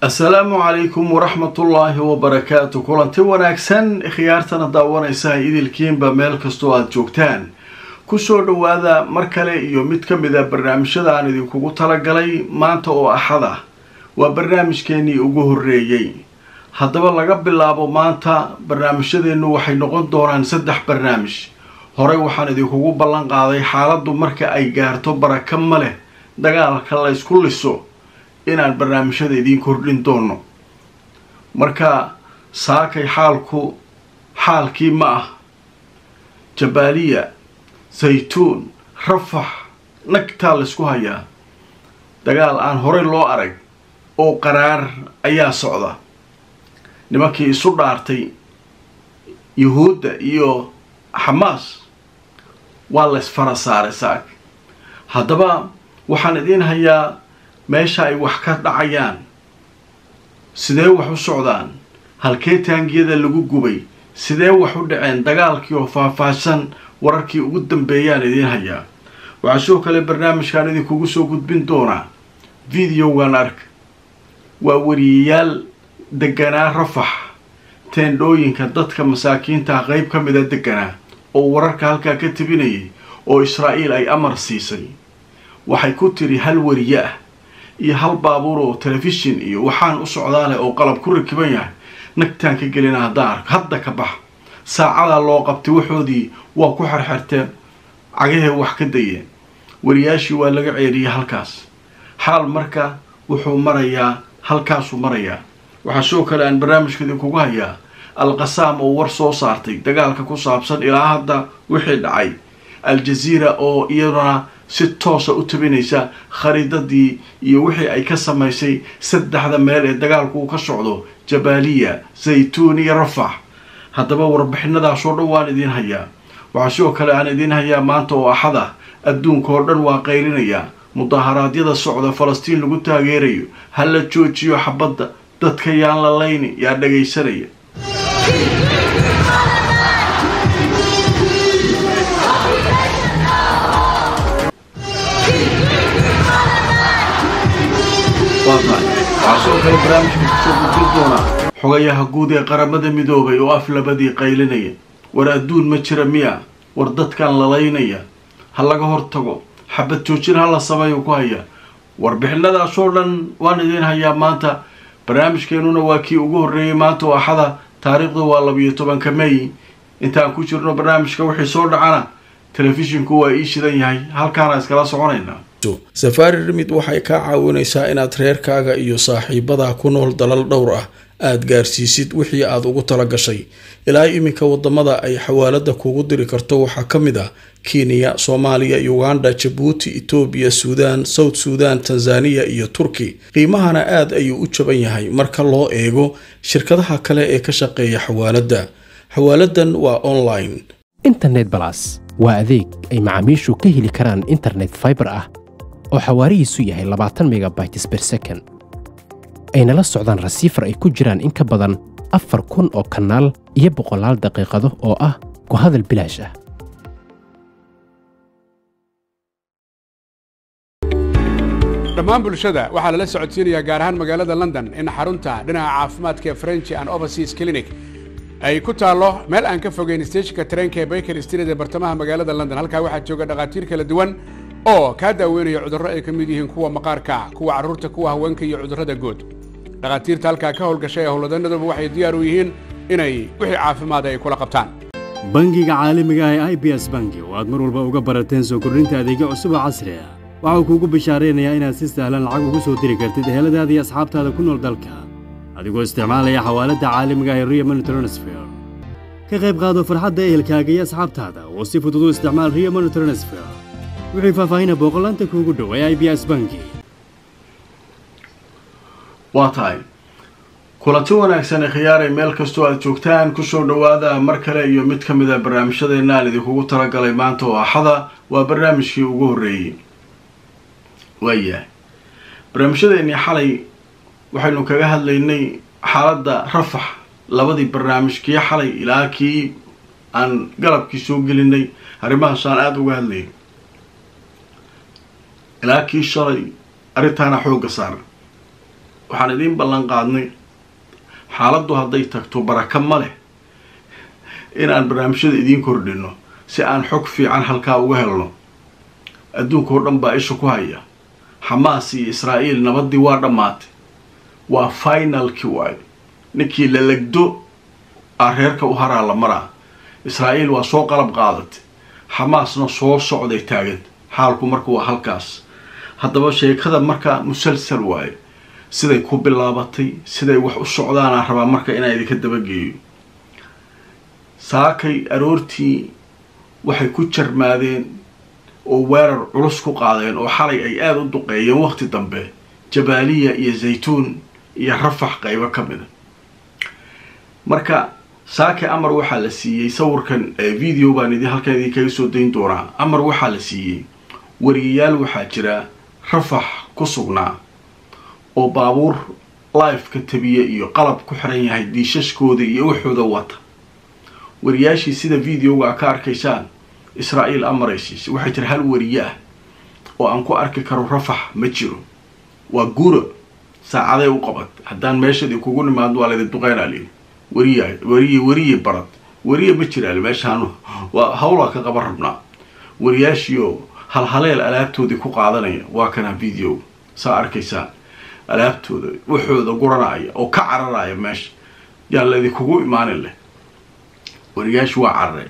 asalaamu calaykum waraxmatullaahi wabarakaatu kulanti wanaagsan khiyaartana daawanaysa idilkiinba meel kastoo aada joogtaan kusoo dhowaada mar kale iyo mid ka mid a barnaamijyada aan idinkugu talagalay maanta oo axad ah waa barnaamijkeenii ugu horreeyey haddaba laga bilaabo maanta barnaamijyadeennu waxay noqon doonaan saddex barnaamij horey waxaan idinkugu ballan qaaday xaaladdu marka ay gaarto baraka ma leh dagaalka la ysku liso inaan barnaamijyada idiin kordhin doono marka saakay xaalku xaalkii ma ah jabaaliya saytuun rafax nagtaa laysku hayaa dagaal aan horey loo arag oo qaraar ayaa socda nimankii isu dhaartay yuhuudda iyo xamaas waa laysfara saaray saak haddaba waxaan idiin hayaa meesha ay wax ka dhacayaan sidee wax u socdaan halkee taangiyada lagu gubay sidee wax u dhaceen dagaalkii oo faahfaahsan wararkii ugu dambeeyaan idiin hayaa waxaa sidoo kale barnaamijkan idinkugu soo gudbin doonaa videogan ark waa wariyayaal deganaa rafax teendhooyinka dadka masaakiinta qeyb ka mida deganaa oo wararka halkaa ka tebinayay oo israa'iil ay amar siisay waxay ku tiri hal wariye ah iyo hal baabuur oo telefishin iyo waxaan u socdaaleh oo qalab ku rakiban yahay nagtaan ka gelina haddaan arko hadda ka bax saacadaa loo qabtay waxoodii waa ku xerxerteen cagahee wax ka dayeen wariyaashii waa laga ceeriyay halkaas xaal marka wuxuu marayaa halkaasuu marayaa waxaa sidoo kale aan barnaamijka idinkugu hayaa al-qasaam oo war soo saartay dagaalka ku saabsan ilaa hadda wixii dhacay al-jaziira oo iyaduna si toosa u tabinaysa khariidadii iyo wixii ay ka samaysay saddexda meel ee dagaalku uu ka socdo jabaaliya zaytuun iyo rafax haddaba warbixinadaasoo dhan waan idiin hayaa waxaa sidoo kale aan idiin hayaa maanta oo axad ah adduunka oo dhan waa qaylinayaa mudaharaadyada socda falastiin lagu taageerayo ha la joojiyo xabadda dadka yaan la layni yaa dhagaysanaya waxaa sidoo kale barnaamijka kusoo gudbin doonaa xogayaha guud ee qaramada midoobay oo af labadii qaylinaya war adduun ma jira miya war dadkan lalaynaya ha laga hortago xabad joojin ha la sameeyo ku haya warbixinadaasoo dhan waan idiin hayaa maanta barnaamijkeenuna waa kii ugu horreeyay maanta oo axada taariikhdu waa labiyo tobanka may intaan ku jirno barnaamijka wixii soo dhacana telefishinku waa ii shidan yahay halkaana iskala soconaynaa safaari rimid waxay kaa caawinaysaa inaad reerkaaga iyo saaxiibadaa ku nool dalal dhowr ah aad gaarsiisid wixii aad ugu tala gashay ilaa iminka wadamada ay xawaalada kugu diri karto waxaa ka mid ah kenya soomaaliya uganda jabuuti etoobiya suudaan south suudan tanzaniya iyo turki qiimahana aad ayuu u jaban yahay marka loo eego shirkadaha kale ee ka shaqeeya xawaaladda xawaaladan waa online internet balas waa adeeg ay macaamiishu ka heli karaan internet faibar ah oo xawaarihiisu yahay labaatan megabytes ber second ayna la socdaan rasiifar ay ku jiraan in ka badan afar kun oo kanaal iyo boqolaal daqiiqado oo ah ku hadal bilaash ah dhammaan bulshada waxaa lala socodsiinayaa gaar ahaan magaalada london in xarunta dhinaca caafimaadka ee french and overseas clinic ay ku taallo meel aan ka fogeyn steejinka tareenka ee baker street ee bartamaha magaalada london halkaa waxaa jooga dhakhaatiir kala duwan oo kaa daaweynaya cudurro ay ka mid yihiin kuwa maqaarka kuwa carruurta kuwa haweenka iyo cudurrada guud dhakhaatiirta halkaa ka howlgashay ee howlwadanaduba waxay diyaar u yihiin inay wixii caafimaada ay kula qabtaan bangiga caalamiga ah ee i b s bangi oo aad mar walba uga barateen soo kordhinta adeegyo cusub oo casri ah waxau kuugu bishaaraynayaa inaad si sahlan lacag ugu soo diri kartid eheladaada iyo asxaabtaada ku nool dalka adigoo isticmaalaya xawaaladda caalamiga ah ee rio money transfer ka qayb qaado farxadda ehelkaaga iyo asxaabtaada oo si fudud u isticmaal rio money transfer wixii faahfaahina booqolaanta kuugu dhow ee i b s bangi waa tahay kulanti wanaagsan ee khiyaaray meel kastoo aad joogtaan kusoo dhowaada mar kale iyo mid ka mid a barnaamijyadeena aan idinkugu talagalay maanta oo axada waa barnaamijkii ugu horreeyey waayahay barnaamijyadeennii xalay waxaynu kaga hadlaynay xaaladda rafax labadii barnaamij kii xalay ilaa kii aan galabkii soo gelinay arrimahaas aan aada uga hadlayay ilaa kii shalay arrintaana xoogga saara waxaan idiin ballan qaadnay xaaladdu hadday tagto baraka ma leh inaan barnaamijyada idiin kordhino si aan xog fiican halkaa uga helno adduunka oo dhan baa isha ku haya xamaas iyo israa'iil nabaddii waa dhammaatay waa finalkii waayo ninkii la legdo aa reerka u haraa la maraa israa'iil waa soo qalab qaadatay xamaasna soo socday taaganta xaalku marka waa halkaas haddaba sheekada marka musalsal waayo siday ku bilaabatay siday wax u socdaanaa rabaa marka inaan idinka dabageeyo saakay aroortii waxay ku jarmaadeen oo weerar culus ku qaadeen oo xalay ay aada u duqeeyeen waqti dambe jabaaliya iyo zaytuun iyo rafax qaybo ka mida marka saake amar waxaa la siiyey sawirkan video baan idin halkan idinkaga soo dayn doonaa amar waxaa la siiyey wariyayaal waxaa jira rafax ku sugnaa oo baabuur lifeka tabiya iyo qalab ku xiran yahay diishashkooda iyo waxooda wata wariyaashii sida videoga ka arkaysaan israa'iil amaraysiis waxaa jira hal wariye ah oo aan ku arki karo rafax ma jiro waa guro saacaday u qabat haddaan meeshadii kugu nimaado waa laydin duqeynaa lii wariya wariye wariye barad wariye ma jiraal meeshaan waa hawlaa ka qaban rabnaa wariyaashiioo halhaleel alaabtoodii ku qaadanaya waa kana video saa arkaysaan alaabtooda waxooda guranaya oo ka cararaya meesha yaan laydinkugu imaanin leh wariyaashu waa carareen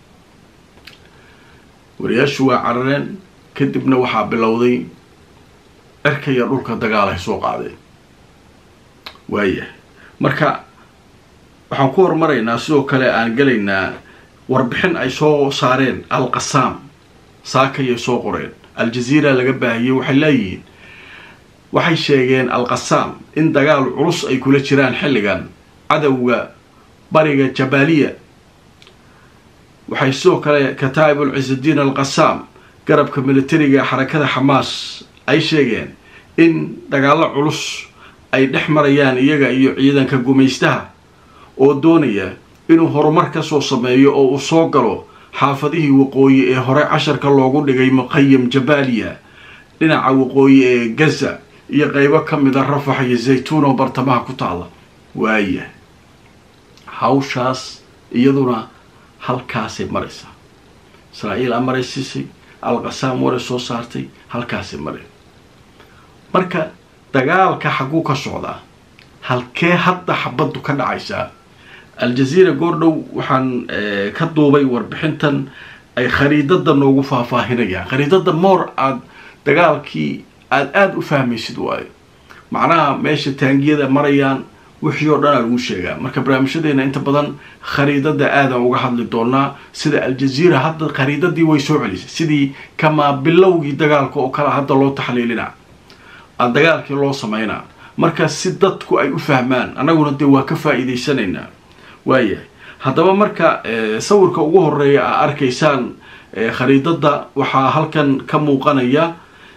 wariyaashu waa carareen kadibna waxaa bilowday cirkaya dhulka dagaal ay soo qaadeen waayahay marka waxaan ku horumaraynaa sidoo kale aan gelaynaa warbixin ay soo saareen al qasaam saakayay soo qoreen al-jaziira laga baahiyey waxay leeyihiin waxay sheegeen al qasaam in dagaal culus ay kula jiraan xilligan cadowga bariga jabaaliya waxay sidoo kale kataa'ibul ciisadiin al qasaam garabka militariga xarakada xamaas ay sheegeen in dagaallo culus ay dhex marayaan iyaga iyo ciidanka gumaystaha oo doonaya inuu horumar ka soo sameeyo oo uu soo galo xaafadihii waqooyi ee hore casharka loogu dhigay muqayam jabaaliya dhinaca waqooyi ee gaza iyo qeybo ka mida rafax iyo zaytuun oo bartamaha ku taalla waaya hawshaas iyaduna halkaasay maraysaa israa'iil a maraysiisay alqasaam waray soo saartay halkaasay maray marka dagaalka xagguu ka socdaa halkee hadda xabaddu ka dhacaysaa al-jaziira goordhow waxaan ka duubay warbixintan ay khariidada noogu faahfaahinayaan khariidada moor aada dagaalkii aada aada u fahmaysid waayo macnaha meesha taangiyada marayaan wixii oo dhan aa lagu sheegaa marka barnaamijyadeena inta badan khariidada aadaan uga hadli doonaa sida al-jaziira hadda khariidadii way soo celisay sidii kamaa bilowgii dagaalka oo kale hadda loo taxliilina dagaalkii loo sameynaa marka si dadku ay u fahmaan annaguna dee waa ka faa-iideysanaynaa waayahay haddaba marka sawirka ugu horeeya aa arkaysaan khariidada waxaa halkan ka muuqanaya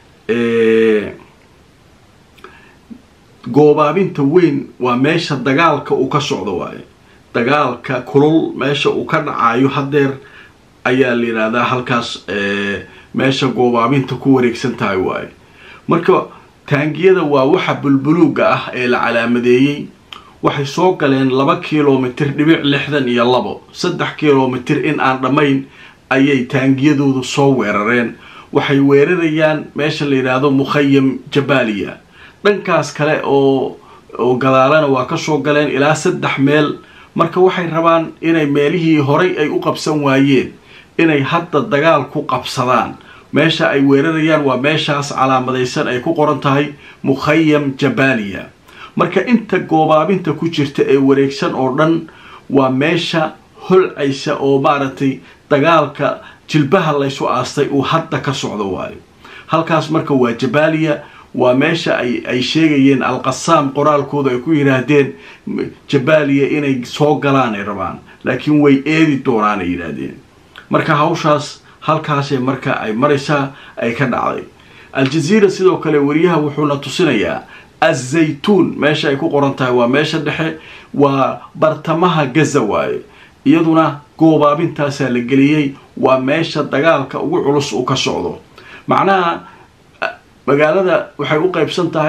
goobaabinta weyn waa meesha dagaalka uu ka socdo waaye dagaalka kulul meesha uu ka dhacayo hadeer ayaa la yidhaahdaa halkaas meesha goobaabinta ku wareegsan tahay waaye marka taangiyada waa waxa bulbuluuga ah ee la calaamadeeyey waxay soo galeen laba kilomitir dhibic lixdan iyo labo saddex kilomitir in aan dhammayn ayay taangiyadoodu soo weerareen waxay weerarayaan meesha la yidhaahdo mukhayam jabaaliya dhankaas kale oo oo gadaalana waa ka soo galeen ilaa saddex meel marka waxay rabaan inay meelihii horay ay u qabsan waayeen inay hadda dagaal ku qabsadaan meesha ay weerarayaan waa meeshaas calaamadaysan ay ku qoran tahay mukhayam jabaaliya marka inta goobaabinta ku jirta ee wareegsan oo dhan waa meesha holcaysa oo maaragtay dagaalka jilbaha laysu aastay uu hadda ka socdo waayo halkaas marka waa jabaaliya waa meesha ay ay sheegayeen alqasaam qoraalkooda ay ku yidhaahdeen jabaaliya inay soo galaan ay rabaan laakiin way eedi doonaan ay yidhaahdeen marka hawshaas halkaasee marka ay maraysaa ay ka dhacday al-jaziira sidoo kale wariyaha wuxuuna tusinayaa azaytuun meesha ay ku qoran tahay waa meesha dhexe waa bartamaha gaza waaye iyaduna goobaabintaasaa la geliyey waa meesha dagaalka ugu culus uu ka socdo macnaha magaalada waxay u qaybsan tahay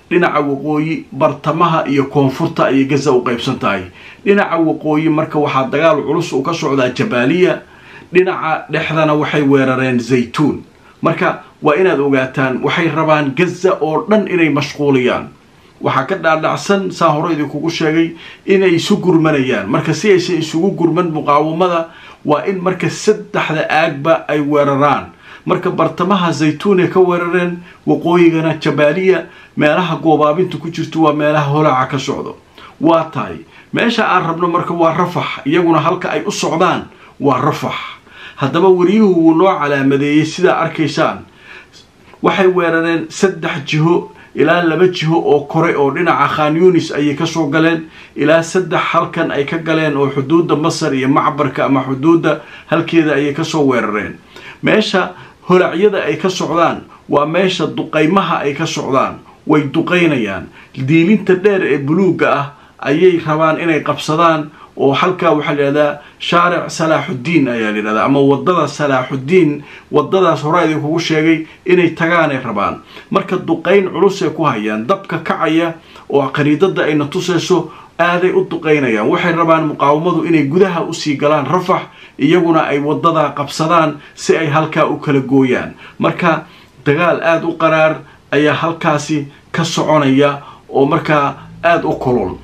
dhinaca waqooyi bartamaha iyo koonfurta ayay gaza u qaybsan tahay dhinaca waqooyi marka waxaa dagaal culus uu ka socdaa jabaaliya dhinaca dhexdana waxay weerareen zaytuun marka waa inaad ogaataan waxay rabaan gaza oo dhan inay mashquuliyaan waxaa ka dhaadhacsan saa hore idinkugu sheegay inay isu gurmanayaan marka si aysan isugu gurman muqaawamada waa in marka saddexda aagba ay weeraraan marka bartamaha zaytuunay ka weerareen waqooyigana jabaaliya meelaha goobaabinta ku jirto waa meelaha holaca ka socdo waa tahay meesha aan rabno marka waa rafax iyaguna halka ay u socdaan waa rafax haddaba wariyuhu wuu noo calaamadeeyey sidaa arkaysaan waxay weerareen saddex jiho ilaa laba jiho oo kore oo dhinaca khan yunis ayay kasoo galeen ilaa saddex halkan ay ka galeen oo xuduudda masar iyo macbarka ama xuduudda halkeeda ayay kasoo weerareen meesha holacyada ay ka socdaan waa meesha duqaymaha ay ka socdaan way duqaynayaan diilinta dheer ee buluugga ah ayay rabaan inay qabsadaan oo halkaa waxaa layidhahdaa shaaric salaaxuddiin ayaa layidhahdaa ama wadada salaaxuddiin wadadaas horaa idinkugu sheegay inay tagaanay rabaan marka duqayn culusay ku hayaan dabka kacaya oo qariidada ayna tusayso aaday u duqaynayaan waxay rabaan muqaawamadu inay gudaha usii galaan rafax iyaguna ay wadadaa qabsadaan si ay halkaa u kala gooyaan marka dagaal aada u qaraar ayaa halkaasi ka soconaya oo markaa aada u kulul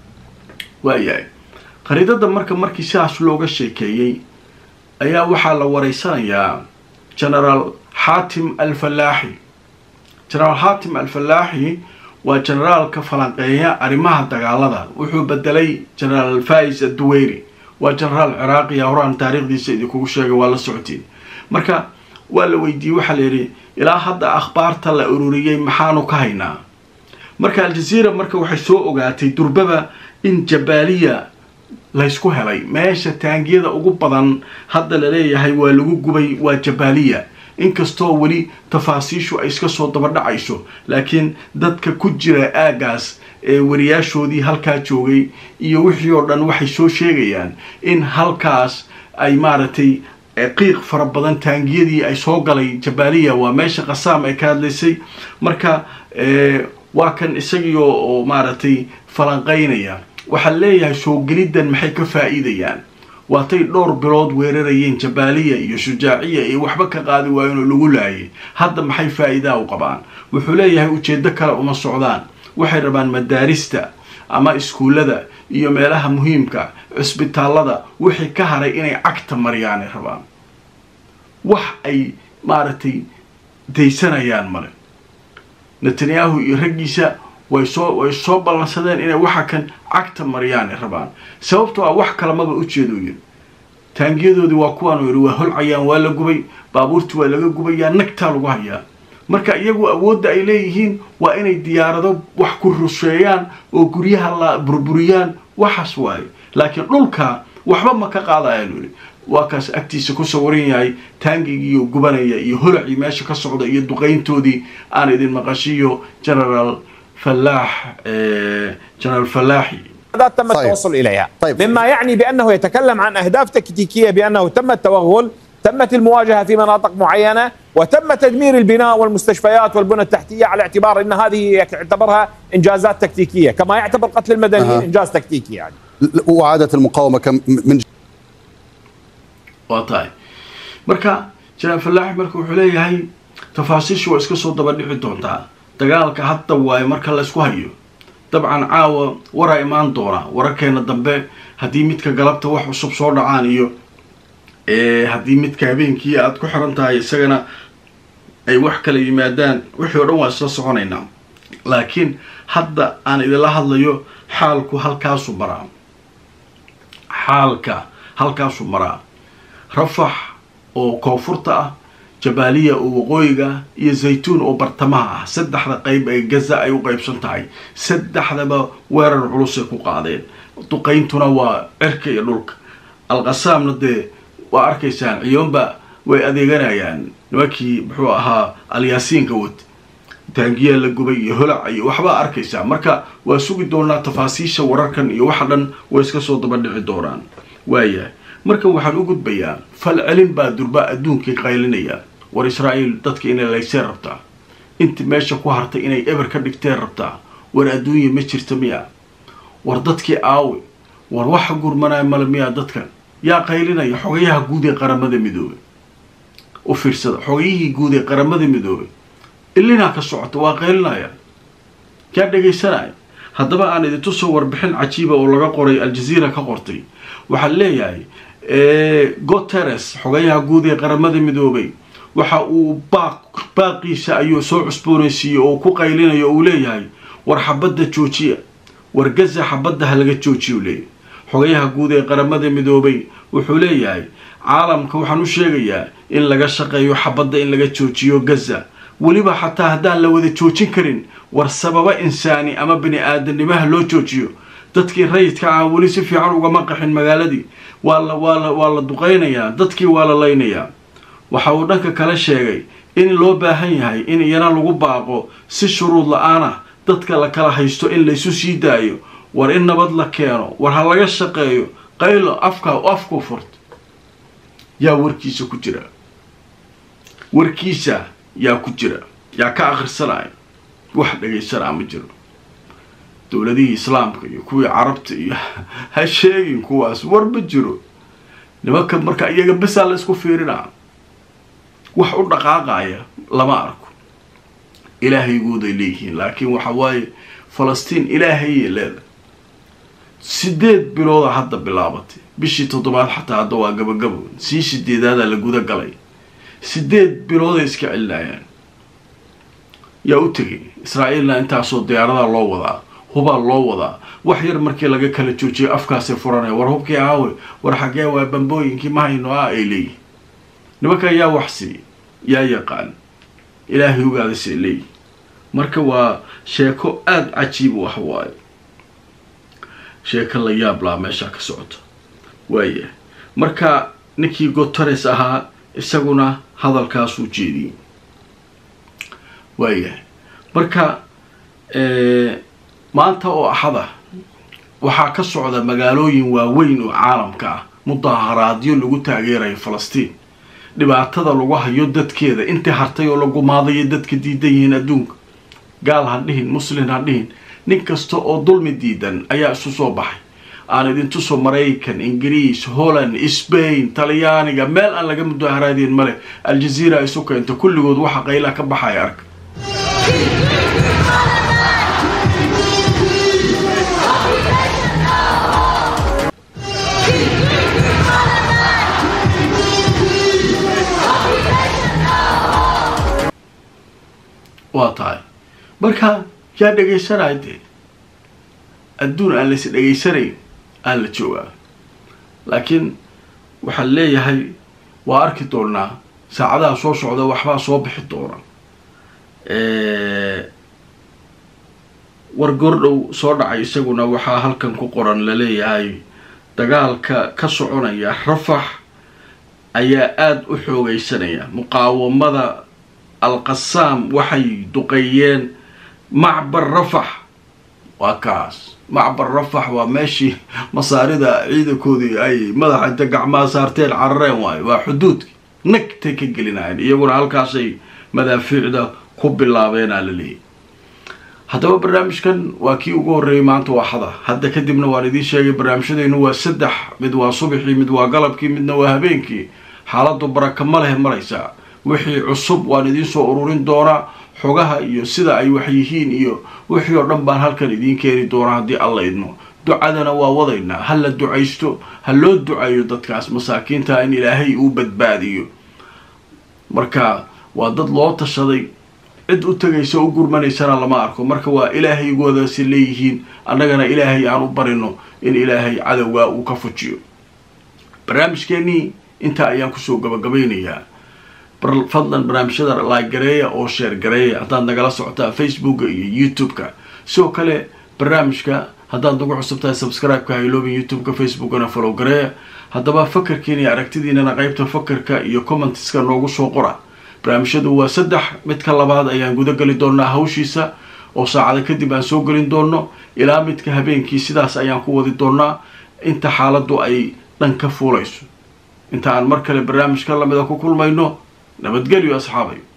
waayahay qariidada marka markii sidaas looga sheekeeyey ayaa waxaa la wareysanayaa genaraal xaatim alfallaaxi genaraal xaatim alfallaaxi waa generaalka falanqeeya arrimaha dagaalada wuxuu bedelay genaraal fais adduweyri waa genaraal ciraaqiya horaan taariikhdiisa idinkugu sheegay waa la socotiin marka waa la weydiiyey waxaa layidhi ilaa hadda akhbaarta la ururiyey maxaanu ka haynaa marka aljaziira marka waxay soo ogaatay durbaba in jabaaliya laysku helay meesha taangiyada ugu badan hadda laleeyahay waa lagu gubay waa jabaaliya inkastoo weli tafaasiishu ay iska soo dabadhacayso laakiin dadka ku jira aagaas ee wariyaashoodii halkaa joogay iyo wixii oo dhan waxay soo sheegayaan in halkaas ay maaragtay qiiq fara badan taangiyadii ay soo galay jabaaliya waa meesha qasaam ay ka hadlaysay marka waa kan isagii oo maaragtay falanqaynaya waxaa leeyahay soo geliddan maxay ka faa'iidayaan waatay dhowr bilood weerarayeen jabaaliya iyo shujaaciya iyo waxba ka qaadi waayeen oo lagu laayay hadda maxay faa'iidaa u qabaan wuxuu leeyahay ujeeddo kale uma socdaan waxay rabaan madaarista ama iskuullada iyo meelaha muhiimka cisbitaallada wixii ka haray inay cagta mariyaanay rabaan wax ay maaragtay daysanayaan male netanyahu iyo raggiisa way soo way soo ballansadeen inay waxa kan cagta maryaanay rabaan sababtoo ah wax kalamaba ujeedo yiri taangiyadoodii waa kuwaanu yidhi waa holcayaan waa la gubay baabuurtii waa laga gubayaa nagtaa lagu hayaa marka iyagu awoodda ay leeyihiin waa inay diyaarado wax ku rusheeyaan oo guryaha la burburiyaan waxaas waaye laakiin dhulka waxba ma ka qaadayaan yidhi waa kaas agtiisa ku sawiran yahay taangigiiyo gubanaya iyo holacii meesha ka socda iyo duqayntoodii aan idin maqashiyo generaal فلاح جنرال فلاحي تم التوصل اليها طيب. مما يعني بانه يتكلم عن اهداف تكتيكيه بانه تم التوغل تمت المواجهه في مناطق معينه وتم تدمير البناء والمستشفيات والبنى التحتيه على اعتبار ان هذه يعتبرها انجازات تكتيكيه كما يعتبر قتل المدنيين أه. انجاز تكتيكي يعني وعادت المقاومه كم من waatahay marka janaan falaaxi marka wuxuu leeyahay tafaasiishu waa iska soo daba dhici doontaa dagaalka hadda waayo marka laysku hayo dabcan caawa waraa imaan doona wararkeena dambe haddii midka galabta wax cusub soo dhacaan iyo haddii midka habeenkii aada ku xiran tahay isagana ay wax kala yimaadaan wixii o dhan waa isla soconaynaa laakiin hadda aan idinla hadlayo xaalku halkaasu maraa xaalka halkaasu maraa rafax oo koonfurta ah jabaaliya oo waqooyiga ah iyo zaytuun oo bartamaha ah saddexda qeyb ee gaza ay u qeybsan tahay saddexdaba weerar culusay ku qaadeen duqayntuna waa cirka iyo dhulka alqasaamna dee waa arkaysaan ciyoonba way adeeganayaan nimankii muxuu ahaa alyaasiinka wad taangiyaa la gubay iyo holac iyo waxbaa arkaysaa marka waa sugi doonaa tafaasiisha wararkan iyo waxa dhan way iska soo daba dhici doonaan waayahay marka waxaan u gudbayaa fal celin baa durba adduunkii qaylinaya war israa'iil dadka inay laysee rabtaa inta meesha ku hartay inay eber ka dhigteen rabtaa war adduunya ma jirta miya war dadkii aawe war waxa gurmanaya male miyaa dadkan yaa qaylinaya xogayaha guud ee qaramada midoobay u fiirsada xogayihii guud ee qaramada midoobay ilinaa ka socota waa qaylinaya yaa dhegaysanaya haddaba aan idintusoo warbixin cajiiba oo laga qoray aljaziira ka qortay waxaa leeyahay guteres xogayaha guud ee qaramada midoobay waxa uu baaq baaqiisa ayuu soo cusboonaysiiyey oo ku qaylinayo uu leeyahay war xabadda joojiya war gaza xabadda ha laga joojiya u leeyahay xogayaha guud ee qaramada midoobay wuxuu leeyahay caalamka waxaan u sheegayaa in laga shaqeeyo xabadda in laga joojiyo gaza weliba xataa haddaan la wada joojin karin war sababa insaani ama bini aadamnimaha loo joojiyo dadkii rayidka ah weli si fiican ugama qaxin magaaladii waa la waa la waa la duqaynayaa dadkii waa la laynayaa waxa uu dhanka kale sheegay in loo baahan yahay in iyana lagu baaqo si shuruud la-aan ah dadka la kala haysto in laysu sii daayo war in nabad la keeno war ha laga shaqeeyo qaylo afka afku furt yaa warkiisa ku jira warkiisa yaa ku jira yaa ka akhrisanaya wax dhagaysanaa ma jiro dowladihii islaamka iyo kuwii carabta iyo ha sheegin kuwaas war ma jiro nimanka marka iyaga besaa la isku fiirinaa wax u dhaqaaqaya lama arko ilaahaygooday leeyihiin laakiin waxa waaye falastiin ilaahayay leedahay sideed bilooda hadda bilaabatay bishii toddobaad xataa hadda waa gabagabo sii sideedaadaa la guda galay sideed bilooday iska celinayaan yaa u tegay israa'iilna intaasoo diyaaradaa loo wadaa hubaa loo wadaa wax yar markii laga kala joojiyay afkaasay furanaya war hubkii aawe war xaggee waa bambooyinkii ma hayno ah ay leeyihin nimanka yaa wax siiya yaa yaqaan ilaahay ogaadasay leeyihin marka waa sheeko aada cajiib wax waayo sheeko la yaab laa meeshaa ka socota waaya marka ninkii gotares ahaa isaguna hadalkaasuu jeediyey waayahay marka maanta oo axada waxaa ka socda magaalooyin waaweyn oo caalamka ah mudaharaadyo lagu taageerayo falastiin dhibaatada lagu hayo dadkeeda intii hartay oo la gumaadayo dadka diidan yihiin adduunka gaal ha dhihin muslin ha dhihin nin kasta oo dulmi diidan ayaa isu soo baxay aan idintuso maraykan ingiriis holland sbain talyaaniga meel aan laga mudaharaadeen male aljaziira isu keenta kulligood waxa qayla ka baxaya arka waa tahay marka yaa dhegaysanaya dee adduun aan lais dhegaysanayn aan la joogaa laakiin waxaan leeyahay waa arki doonaa saacadaha soo socda waxbaa soo bixi doona war goordhow soo dhacay isaguna waxaa halkan ku qoran laleeyahay dagaalka ka soconaya rafax ayaa aada u xoogeysanaya muqaawamada alqasaam waxay duqeeyeen macbar rafax waa kaas macbar rafax waa meeshii masaarida ciidankoodii ay madaxa inta gacmaha saarteen carareen waayo waa xuduudki nagtay ka gelinayeen iyaguna halkaasay madaafiicda ku bilaabeenaa la leeyahy haddaba barnaamijkan waa kii ugu horreeyay maanta waa xada hadda kadibna waan idiin sheegay barnaamijyadaynu waa saddex mid waa subaxii mid waa galabkii midna waa habeenkii xaaladu baraka ma leh maraysaa wixii cusub waan idiin soo ururin doonaa xogaha iyo sida ay wax yihiin iyo wixii oo dhan baan halkan idiin keeni doonaa haddii alla idmo ducadana waa wadaynaa ha la ducaysto ha loo ducayo dadkaas masaakiinta in ilaahay uu badbaadiyo marka waa dad loo tashaday cid u tegaysa u gurmanaysana lama arko marka waa ilaahaygoodaasi leeyihiin annagana ilaahay aan u barino in ilaahay cadowgaa uu ka fujiyo barnaamijkeenii intaa ayaan kusoo gabagabaynayaa fadlan barnaamijyada laagareeya oo sheer gareeya haddaad nagala socotaa facebooka iyo youtube-ka sidoo kale barnaamijka haddaad nagu cusubtahay subscribe-ka hayloobin youtube-ka facebookana follow gareeya haddaba fakarkiina iyo aragtidiinana qeybta fakarka iyo commentiska noogu soo qora barnaamijyadu waa saddex midka labaad ayaan guda geli doonaa hawshiisa oo saacada kadib aan soo gelin doono ilaa midka habeenkii sidaas ayaan ku wadi doonaa inta xaaladdu ay dhan ka fuulayso inta aan mar kale barnaamijka lamida ku kulmayno nabadgelyo asxaabay